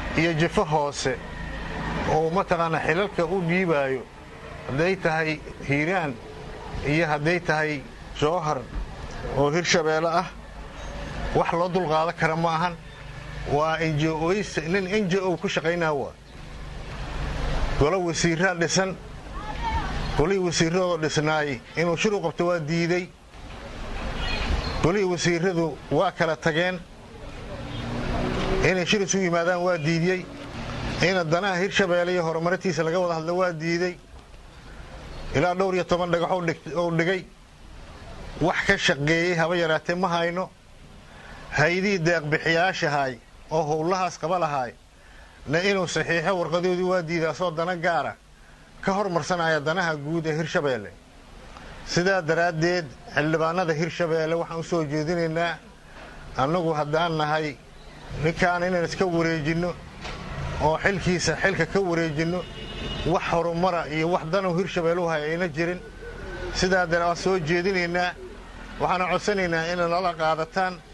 iyo jifo hoose oo mataqaanaa xilalka u dhiibaayo hadday tahay hiiraan iyo hadday tahay jowhar oo hirshabeelle ah wax loo dulqaadan kara ma ahan waa njoys nin n j o ku shaqaynaa waa golo wasiiraa dhisan golihii wasiiradoo dhisnaay inuu shir u qabto waa diidey golihii wasiiradu waa kala tageen inay shir isu yimaadaan waa diidiyey ina danaha hirshabeelle iyo horumarintiisa laga wada hadla waa diidey ilaa dhowr iyo toban dhagax ou dhigay wax ka shaqeeyey haba yaraatee ma hayno haydihii deeqbixiyaashahay oo howlahaas qaba lahaay na inuu saxiixo warqadoodii waa diidaasoo dana gaara ka hormarsanaya danaha guud ee hirshabeelle sidaa daraaddeed xildhibaanada hirshabeelle waxaan u soo jeedinaynaa annagu haddaan nahay ninkaan inaan iska wareejinno oo xilkiisa xilka ka wareejinno wax horumara iyo wax danow hirshabeelle u hay ayna jirin sidaa dara waan soo jeedinaynaa waxaana codsanaynaa inay nala qaadataan